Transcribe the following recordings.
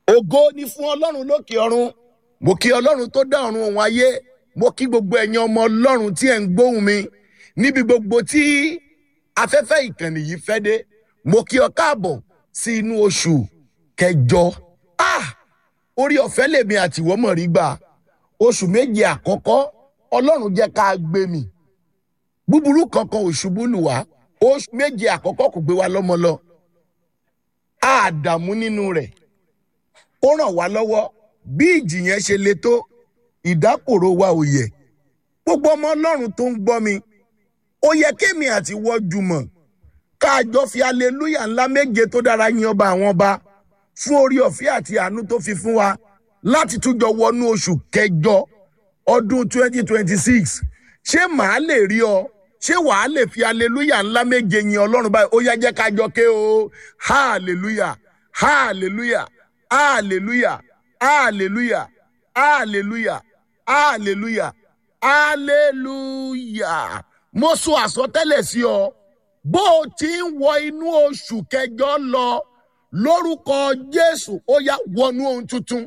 ògo ni fún ọlọ́run lókè ọ̀run mo kí ọlọ́run tó dá ọ̀run òun ayé mo kí gbogbo ẹ̀yin ọmọ ọlọ́run tí ẹ̀ ń gbóhùn mi níbi gbogbo tí afẹ́fẹ́ ìkànnì yìí fẹ́ dé mo kí ọ káàbọ̀ sí inú oṣù kẹjọ ah orí ọ̀fẹ́ lèmi àtìwọ́ mọ̀ rí gbà oṣù méje àkọ́kọ́ ọlọ́run jẹ́ ká gbé mi búburú kankan ò ṣubú lù wá oṣù méje àkọ́kọ́ kò gbé wa lọ́mọ lọ àdàmú nínú rẹ̀ ó ràn wá lọ́wọ́ bí ìjì yẹn ṣe le tó ìdákòrò wa ò yẹ gbogbo ọmọ ọlọ́run tó ń gbọ́ mi ó yẹ kémi àti wọ́ jùmọ̀ káàjọ fi aleluya ńlá méje tó dára yin ọba àwọn ọba fún orí ọ̀fẹ́ àti àánú tó fi fún wa láti túnjọ wọnú oṣù kẹjọ ọdún 2026 ṣé màá lè rí ọ ṣé wàá lè fi aleluya ńlá méje yin ọlọ́run báyìí ó yá jẹ́ kájọ ké o hallelujah hallelujah hallelujah hallelujah hallelujah hallelujah hallelujah mo sọ àsọtẹ́lẹ̀ sí ọ bó o ti ń wọ inú oṣù kẹjọ lọ lórúkọ jésù ó yá wọnú ohun tuntun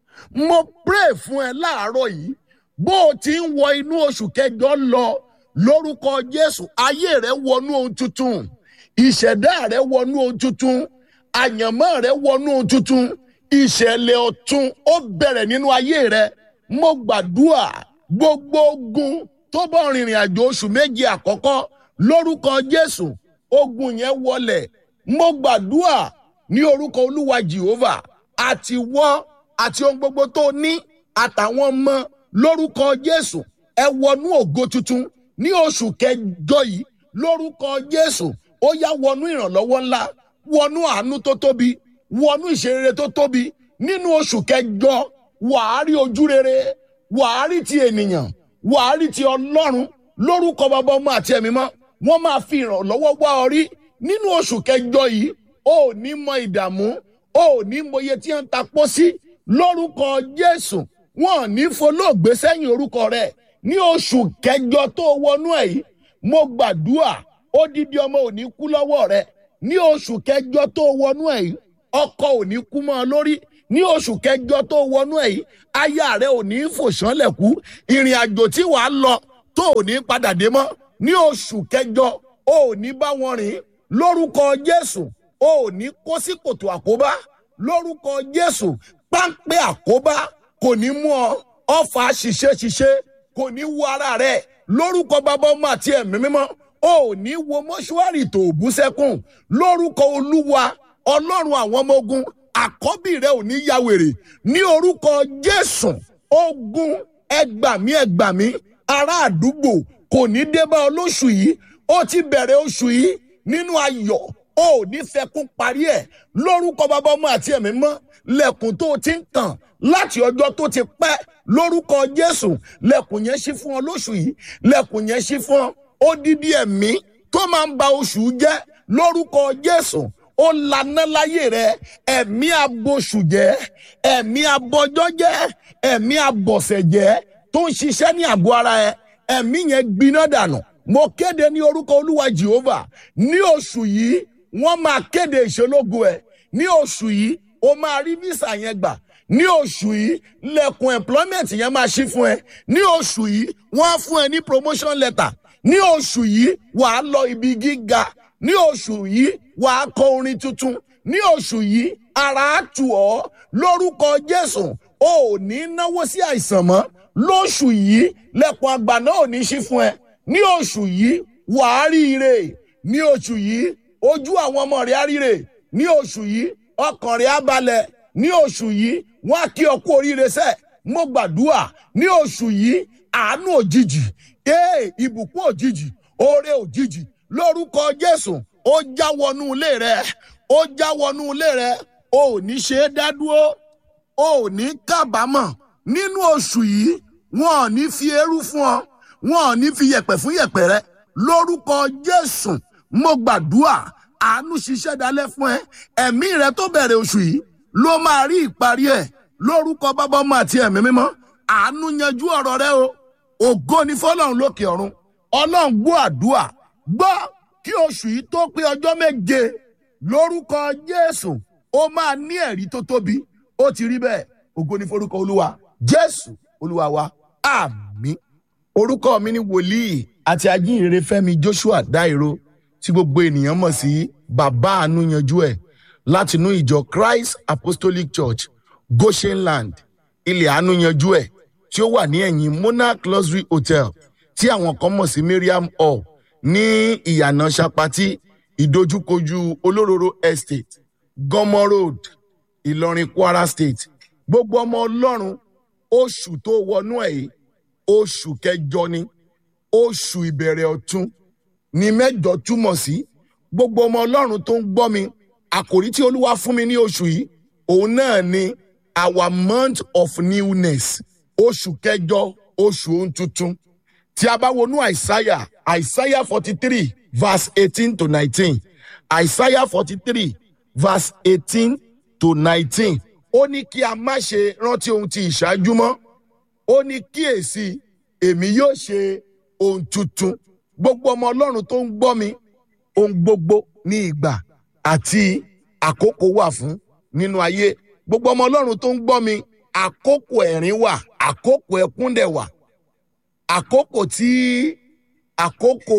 mo pray fún ẹ láàárọ̀ yìí bó o ti ń wọ inú oṣù kẹjọ lọ lórúkọ jésù ayé rẹ wọnú ohun tuntun ìṣẹ̀dá rẹ wọnú ohun tuntun àyànmọ́ rẹ wọnú ohun tuntun ìṣẹ̀lẹ̀ ọ̀tun ó bẹ̀rẹ̀ nínú ayé rẹ mo gbàdúrà gbogbo ogun tó bọ́ rìnrìn àjò oṣù méje àkọ́kọ́ lórúkọ jésù ogun yẹn wọlẹ̀ mo gbàdúrà ní orúkọ olúwa jehova àti wọ́ àti ohun gbogbo tó ní àtàwọn ọmọ lórúkọ jésù ẹ wọnú ògo tuntun ní oṣù kẹjọ yìí lórúkọ jésù ó yá wọnú ìrànlọ́wọ́ ńlá wọnú àánú tó tóbi wọnú ìṣerere tó tóbi nínú oṣù kẹjọ wàá rí ojú rere wàá rí ti ènìyàn wàá rí ti ọlọ́run lórúkọ bàbá ọmọ àti ẹ̀mí mọ́ wọ́n máa fi ìrànlọ́wọ́ wá ọ rí nínú oṣù kẹjọ yìí ó ní mọ ìdààmú ó ní mọ iye tí wọ́n ń ta pọ́ sí lórúkọ jésù wọn ò ní folóògbé sẹ́yìn orúkọ rẹ̀ ní oṣù kẹjọ tó wọnú ẹ̀ yìí mo gbàdúrà odidi ọmọ ò ní kú lọ́wọ́ rẹ̀ ní oṣù kẹjọ tó wọnú ẹ̀ yìí ọkọ ò ní kú mọ́ ọ lórí ní oṣù kẹjọ tó wọnú ẹ̀ yìí aya rẹ ò ní fòṣánlẹ̀ kú ìrìn àjò tí wàá lọ tó ò ní padà dé mọ́ ní oṣù kẹjọ ò ní bá wọn rìn lórúkọ jésù ò ní kó sí kòtò àkóbá lórúkọ jésù páńpẹ́ àkóbá kò ní mú ọ ọfà ṣiṣẹ́ ṣiṣẹ́ kò ní wo ara rẹ lórúkọ bàbá ọmọ àti ẹ̀mí mímọ́ ò ní wo mọ́ṣúárì tó bú sẹ́kùn lórúkọ olúwa ọlọ́run àwọn ọmọ ogun àkọ́bí rẹ ò ní ya wèrè ní orúkọ jésù ogun ẹgbàmí ẹgbàmí ará àdúgbò kò ní dé bá ọ lóṣù yìí ó ti bẹ̀rẹ̀ oṣù yìí nínú ayọ̀ ó ní fẹkún parí ẹ̀ lórúkọ bàbá ọmọ àti ẹ̀mí mọ́ lẹ́kùn tó ti ń kàn láti ọjọ́ tó ti pẹ́ lórúkọ jésù lẹ́kùn yẹn ṣí fún ọ lóṣù yìí lẹ́kùn yẹn ṣí fún ọ odidi ẹ̀mí tó máa ń ba oṣù jẹ́ lórúkọ jésù ó laná láyé rẹ ẹ̀mí aboṣù jẹ́ ẹ̀mí abọjọ́ jẹ́ ẹ̀mí abọ̀sẹ̀ jẹ́ tó ń ṣiṣẹ́ ní àgọ́ ara ẹ ẹ̀mí yẹn gbiná dànù mo kéde ní orúkọ olúwa jehova ní oṣù yìí wọ́n máa kéde ìṣológo ẹ̀ ní oṣù yìí o máa rí visa yẹn gbà ní oṣù yìí lẹ́kùn employment yẹn máa ṣí fún ẹ ní oṣù yìí wọ́n á fún ẹ ní promotion letter ní oṣù yìí wàá lọ ibi gíga ní oṣù yìí wàá kọ orin tuntun ní oṣù yìí ara á tù ọ́ lórúkọ jésù o ò ní náwó sí àìsàn mọ́ lóṣù yìí lẹ́kùn àgbà náà ò ní ṣí fún ẹ ní oṣù yìí wàá rí ire ní oṣù yìí ojú àwọn ọmọ rẹ á ríre ní oṣù yìí ọkàn rẹ á balẹ̀ ní oṣù yìí wọ́n á kí ọ kú oríire sẹ́ mo gbàdúrà ní oṣù yìí àánú òjijì ee ìbùkún òjijì oore òjijì lórúkọ jésù ó já wọnú ilé rẹ ó já wọnú ilé rẹ o ò ní ṣe é dá dúró o ò ní kábàámọ̀ nínú oṣù yìí wọn ò ní fi eérú fún ọ wọn ò ní fi yẹ̀pẹ̀ fún yẹ̀pẹ̀ rẹ lórúkọ jésù mo gbàdúrà àánú ṣiṣẹ́ dalẹ̀ fún ẹ ẹ̀mí rẹ tó bẹ̀rẹ̀ oṣù yìí ló máa rí ìparí ẹ̀ lórúkọ bàbá ọmọ àti ẹ̀mí mímọ́ àánú yanjú ọ̀rọ̀ rẹ o ògo ni fọlọ́run lókè ọ̀run ọlọ́run gbọ́ àdúrà gbọ́ kí oṣù yìí tó pé ọjọ́ méje lórúkọ jésù ó máa ní ẹ̀rí tó tóbi ó ti rí bẹ́ẹ̀ ògo ní forúkọ olúwa jésù olúwa wa àmín orúkọ mi ni wòlíì àti ajínrere fẹ́mi joshua dairo tí gbogbo ènìyàn mọ̀ sí bàbá àánú yanjú ẹ̀ látinú ìjọ christ apostolic church goshenland ilẹ̀ àánú yanjú ẹ̀ tí ó wà ní ẹ̀yìn monarch luxury hotel tí àwọn kan mọ̀ sí mariam hall ní ìyànà sapati ìdojúkojú olóróró estate gọmọ road ìlọrin kwara state gbogbo ọmọ ọlọ́run oṣù tó wọnú ẹ̀ yìí oṣù kẹjọ ni oṣù ìbẹ̀rẹ̀ ọ̀tun ní mẹ́jọ túmọ̀ sí gbogbo ọmọ ọlọ́run tó ń gbọ́ mi àkòrí tí olúwa fún mi ní oṣù yìí òun náà ni our month of newness oṣù kẹjọ oṣù ohun tuntun tí a bá wọnú àìsáyà àìsáyà forty three verse eighteen to nineteen àìsáyà forty three verse eighteen to nineteen ó ní kí a má ṣe rántí ohun tí ìṣáájú mọ́ ó ní kíyèsí èmi yóò ṣe ohun tuntun gbogbo ọmọ ọlọ́run tó ń gbọ́ mi ohun gbogbo ní ìgbà àti àkókò wà fún nínú ayé gbogbo ọmọ ọlọ́run tó ń gbọ́ mi àkókò ẹ̀rín wà àkókò ẹkún dẹ̀ wà àkókò tí àkókò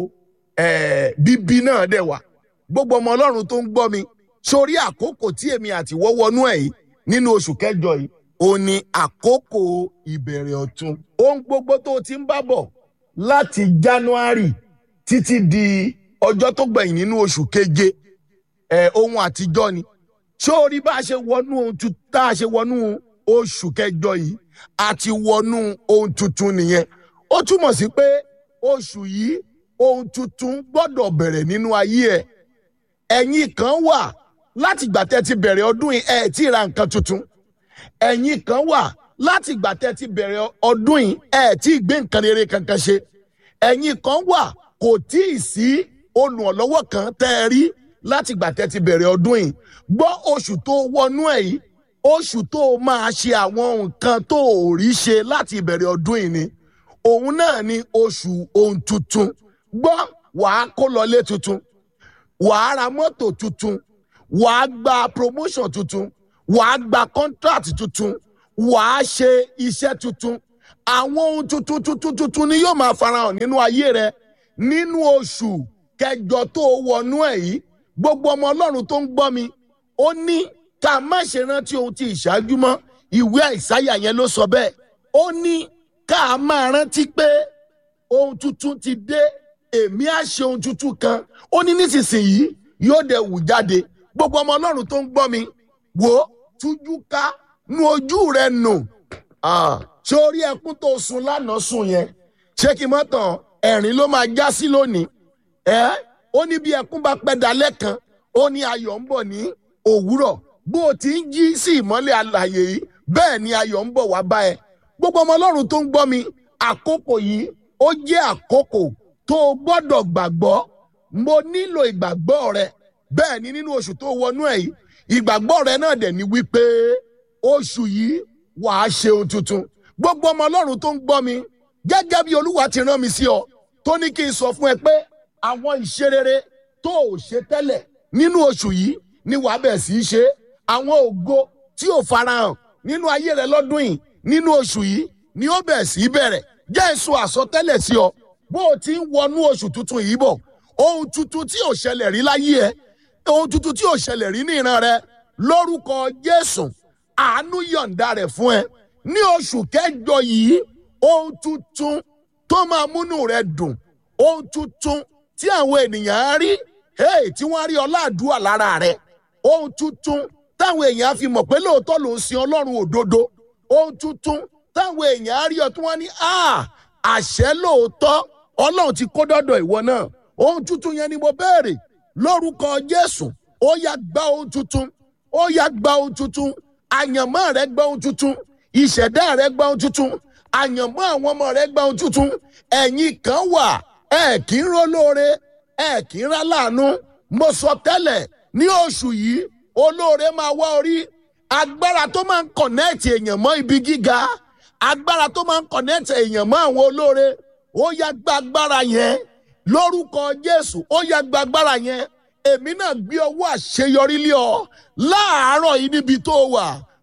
eh, bíbí náà dẹ̀ wà gbogbo ọmọ ọlọ́run tó ń gbọ́ mi sórí àkókò tí èmi àti wọ́ wọnú ẹ̀ yìí nínú oṣù kẹjọ yìí ó ní àkókò ìbẹ̀rẹ̀ ọ̀tun ohun gbogbo tó o ti ń bá bọ̀ láti january títí di ọjọ́ tó gbẹ̀yìn nínú oṣù keje ẹ̀ ohun àtijọ́ ni sórí bá a ṣe wọnú ohun tuntun tá a ṣe wọnú oṣù kẹjọ yìí àti wọnú ohun tuntun nìyẹn ó túmọ̀ sí pé oṣù yìí ohun tuntun gbọ́dọ̀ bẹ̀rẹ̀ nínú ayé ẹ̀ ẹ̀yin kan wà láti ìgbà tẹ́ ti bẹ̀rẹ̀ ọdún yìí ẹ̀ tí ì ra nǹkan tuntun ẹ̀yin kan wà láti ìgbà tẹ́ ti bẹ̀rẹ̀ ọdún yìí ẹ̀ tí ì gbé nǹkan rere kankan ṣe ẹ̀yin kan wà kò tí ì sí olùrànlọ́wọ́ kan tẹ́ ẹ rí láti ìgbà tẹ́ ti bẹ̀rẹ̀ ọdún yìí gbọ́ oṣù tó wọnú ẹ̀ yìí oṣù tó máa ṣe àwọn nǹkan tó ò rí ṣe láti ìbẹ̀rẹ̀ ọdún yìí ni òun náà ni oṣù ohun tuntun gbọ́ wàá kó lọlé tuntun wàá ra mọ́tò tuntun wàá gba promotion tuntun wàá gba contract tuntun wàá ṣe iṣẹ́ tuntun àwọn ohun tuntun tuntun tuntun ni yóò máa farahàn nínú ayé rẹ nínú oṣù kẹjọ tó wọnú ẹ yìí gbogbo ọmọ ọlọ́run tó ń gbọ́ mi ó ní ká má ṣe rántí ohun tí ìṣáájú mọ́ ìwé àìsáyà yẹn ló sọ bẹ́ẹ̀ ó ní ká máa rántí pé ohun tuntun ti dé èmi á ṣe ohun tuntun kan ó ní nísinsìnyí yóò dẹ̀ wù jáde gbogbo ọmọ ọlọ́run tó ń gbọ́ mi wò ó tújú ká nu ojú rẹ nù ṣé orí ẹkún tó sun lánàá sùn yẹn ṣé kí n mọ́ tàn ẹ̀rín ló máa já sí lónìí ẹ́ ó ní bí ẹkún bá pẹ́ dalẹ́ kan ó ní ayọ̀ ń bọ̀ ní òwúrọ̀ bó o ti ń jí sí ìmọ́lẹ̀ àlàyé yìí bẹ́ẹ̀ ni ayọ̀ ń bọ̀ wá bá ẹ gbogbo ọmọ ọlọ́run tó ń gbọ́ mi àkókò yìí ó jẹ́ àkókò tó o gbọ́dọ̀ gbàgbọ́ mo nílò ìgbàgbọ́ rẹ bẹ́ẹ̀ ni nínú oṣù tó wọnú ẹ̀ yìí ìgbàgbọ́ rẹ náà dẹ̀ ni wípé oṣù yìí wàá ṣe ohun tuntun gbogbo ọmọ ọlọ́run tó ń gbọ́ mi gẹ́gẹ́ bí olúwa ti rán mi sí ọ tó ní kí n sọ fún ẹ pé àwọn ìṣerere tó ò ṣe tẹ́lẹ̀ nínú oṣù yìí ni wàá bẹ̀ sí í ṣe àwọn ògo tí ò farahàn nínú ayé rẹ lọ́dún yìí nínú oṣù yìí ni ó bẹ̀ sí í bẹ̀rẹ̀ jẹ́ èso àsọtẹ́lẹ̀ sí ọ bó o ti ń wọnú oṣù tuntun yìí bọ̀ ohun tuntun tí ò ṣẹlẹ̀ rí láyé ẹ ohun tuntun tí ò ṣẹlẹ̀ rí ní ìran rẹ lórúkọ jésù àánú yọ̀ǹda rẹ̀ fún ẹ ní oṣù kẹjọ yìí ohun tuntun tó máa múnú rẹ dùn ohun tuntun tí àwọn ènìyàn á rí hey, tí wọ́n á rí ọláàdúrà lára rẹ ohun tuntun táwọn èèyàn á fi mọ̀ pé lóòótọ́ ló ń sin ọlọ́run òdodo ohun tuntun táwọn èèyàn á rí ọ tí wọ́n ní àṣẹ lóòótọ́ ọlọ́run ti kó dọ́dọ̀ ìwọ náà ohun tuntun yẹn ni mo béèrè lórúkọ jésù ó yá gba ohun tuntun ó yá gba ohun tuntun àyànmọ́ rẹ gba ohun tuntun ìṣẹ̀dá rẹ gba ohun tuntun àyànmọ́ àwọn ọmọ rẹ gba ohun tuntun ẹ̀yin kan wà ẹ kì í rólóore ẹ kì í rá láàánú mo sọ tẹ́lẹ̀ ní oṣù yìí olóore máa wá orí agbára tó máa ń kọ̀nẹ́ẹ̀tì èèyàn mọ́ ibi gíga agbára tó máa ń kọ̀nẹ́ẹ̀tì èèyàn mọ́ àwọn olóore ó yá gba agbára yẹn lórúkọ jésù ó yá gba agbára yẹn èmi náà gbé ọwọ́ àṣeyọrí lé ọ láàárọ̀ yìí níbi tó wà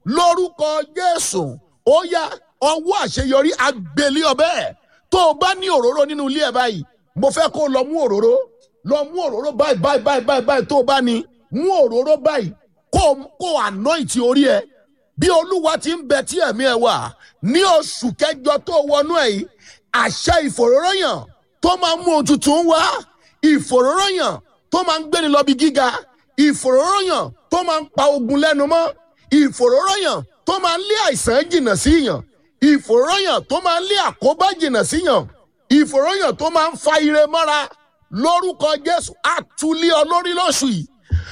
lórúkọ jésù ó yá ọwọ́ àṣeyọrí agbèlé ọbẹ̀ tó o bá ní òróró nínú ilé ẹ̀ báyìí mo fẹ́ kó o lọ mú òróró lọ mú òróró báyìí báyìí báyìí báyìí báyìí tó o bá ní mú òróró báyìí kó o kó o anoint orí ẹ bí olúwa ti ń bẹ tí ẹ̀mí ẹ wà ní oṣù kẹjọ tó wọnú ẹ yìí àṣẹ ìfòróróyàn tó máa mú ohun tuntun wá ìfòróróyàn tó máa ń gbéni lọ bí gíga ìfòróróyàn tó máa ń pa ogun lẹ́nu mọ́ ìfòróróyàn tó máa ń lé àìsàn jìnnà sí yàn ìfòróyàn tó máa ń lé àkóbá jìnnà sí yàn ìfòróyàn tó máa ń fa ire mọ́ra lórúkọ jésù àtúlé olórí lóṣù yìí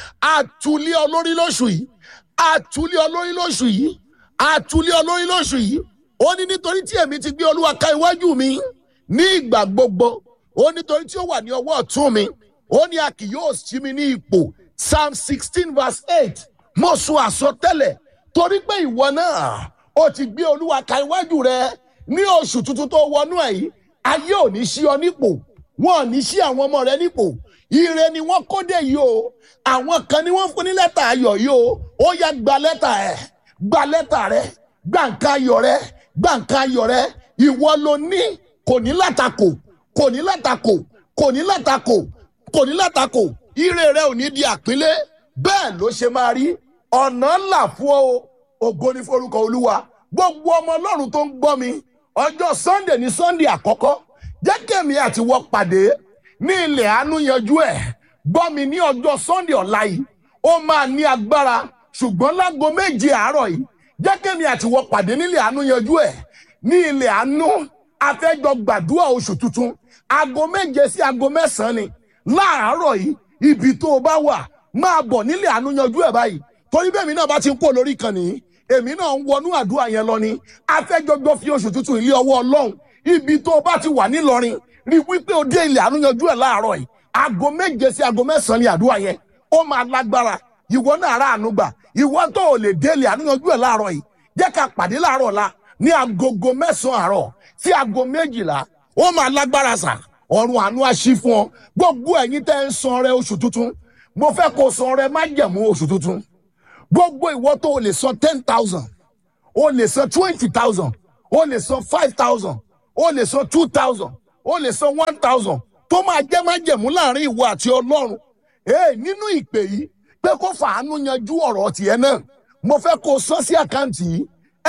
àtúlé olórí lóṣù yìí àtúlé olórí lóṣù yìí àtúlé olórí lóṣù yìí ó ní nítorí tí èmi ti gbé olúwa ka iwájú mi ní ìgbà gbogbo ó nítorí tí ó wà ní ọwọ́ ọ̀tún mi ó ní a kì yóò sí mi ní ipò psalm sixteen verse eight mo sọ àsọtẹ́lẹ̀ torí pé ìwọ náà ó ti gbé olúwa ka iwájú rẹ ní oṣù tuntun tó wọnú ẹ̀ yìí ayé ò ní sí ọ nípò wọn ò ní sí àwọn ọmọ rẹ nípò ire ni wọn kó dé yìí o àwọn kan ni wọn fún ní lẹ́tà ayọ̀ yìí o ó yá gba lẹ́tà ẹ̀ gba lẹ́tà rẹ gba nǹkan ayọ̀ rẹ gba nǹkan ayọ̀ rẹ ìwọ ló ní kò ní látakò kò ní látakò kò ní látakò kò ní látakò ire rẹ ò ní di àpínlé bẹ́ẹ̀ ló ṣe máa rí ọ̀nà ńlá fún ọ ògo ní forúkọ olúwa gbogbo ọmọ ọlọ́run tó ń gbọ́ mi ọjọ́ sunday ní sunday àkọ́kọ́ jẹ́ kẹ́mi àti wọ́n pàdé ní ilẹ̀ àánú yanjú ẹ̀ gbọ́ mi ní ọjọ́ sunday ọ̀la yìí ó máa ní agbára ṣùgbọ́n lágo méje àárọ̀ yìí jẹ́ kẹ́mi àti wọ́n pàdé nílẹ̀ àánú yanjú ẹ̀ ní ilẹ̀ àánú afẹ́jọ gbàdúrà oṣù tuntun aago méje sí aago mẹ́sàn-án ni láàárọ̀ yìí ibi tó o bá wà máa bọ̀ nílẹ̀ àánú yanjú ẹ̀ báyìí torí bẹ́ẹ̀ mi náà bá ti ń kó lórí kan nìyí èmi náà ń wọnú àdúrà yẹn lọ ni afẹ́jọjọ fi oṣù tuntun ilé ọwọ́ ọlọ́run ibi tó o bá ti wà nílọrin rí wípé o dé ilẹ̀ àánú yanjú ẹ̀ láàárọ̀ yìí aago méje sí aago mẹ́sàn-án ni àdúrà yẹn ó máa lágbára ìwọ náà rà àánú gbà ìwọ tó o lè dé ilẹ̀ àánú yanjú ẹ̀ láàárọ̀ yìí jẹ́ ká pàdé láàárọ̀ la ní agogo mẹ́sàn-án àárọ̀ sí aago méjìlá ó máa lágbára sà ọ̀run àánú àṣì fún ọ gbogbo ẹ̀yin tẹ́ ń san ọrẹ oṣù tuntun mo fẹ́ kó san ọrẹ májẹ̀mú oṣù tuntun gbogbo ìwọ tó o lè san ten thousand o lè san twenty thousand o lè san five thousand o lè san two thousand o lè san one thousand tó máa jẹ́ májẹ̀mú láàrin ìwọ àti ọlọ́run ee nínú ìpè yìí pé kó fàánú yanjú ọ̀rọ̀ tiẹ̀ náà mo fẹ́ kó o san sí àkáǹtì yìí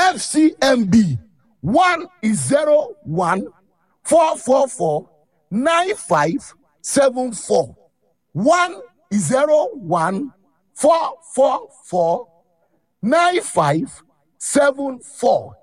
fcmb one zero one four four four nine five seven four one zero one four four four nine five seven four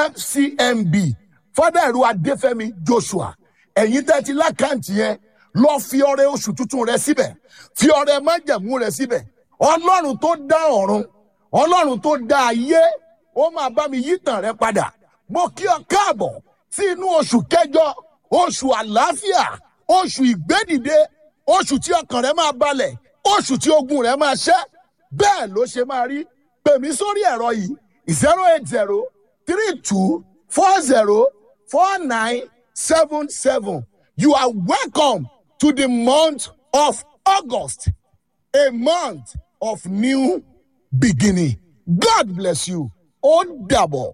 fcmb fada ẹ̀rọ adéfẹ́mi joshua ẹ̀yin tẹ́ ti lákàntì yẹn lọ fi ọrẹ oṣù tuntun rẹ síbẹ̀ fi ọrẹ májẹ̀mú rẹ síbẹ̀ ọlọ́run tó dá ọ̀run ọlọ́run tó dá ayé ó máa bá mi yí tàn rẹ padà mo kí ọ káàbọ̀ sí inú oṣù kẹjọ oṣù àlàáfíà oṣù ìgbédìde oṣù tí ọkàn rẹ máa balẹ̀ oṣù tí ogun rẹ máa ṣẹ́ bẹ́ẹ̀ ló ṣe máa rí pè mí sórí ẹ̀rọ yìí zero eight zero three two four zero four nine seven seven you are welcome to the month of august a month of new beginning god bless you ó dàbọ̀.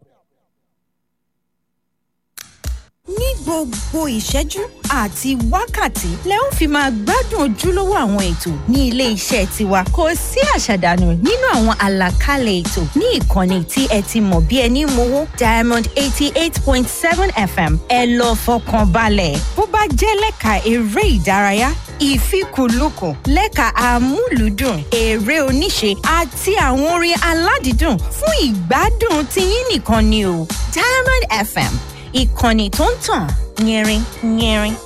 ní gbogbo ìṣẹ́jú àti wákàtí lẹ ó fi máa gbádùn ojúlówó àwọn ètò ní ilé iṣẹ́ tiwa kò sí àṣàdànù nínú àwọn àlàkalẹ̀ ètò ní ìkànnì tí ẹ ti mọ̀ bí ẹni mowó diamond eighty eight point seven fm ẹ lọ fọkàn balẹ̀ bó bá jẹ́ lẹ́ka eré ìdárayá ìfikùnlukùn lẹ́ka amúlùúdùn eré oníṣe àti àwọn orin aládìídùn fún ìgbádùn tiyín nìkan ni o diamond fm ìkànnì tó ń tàn yẹrin yẹrin.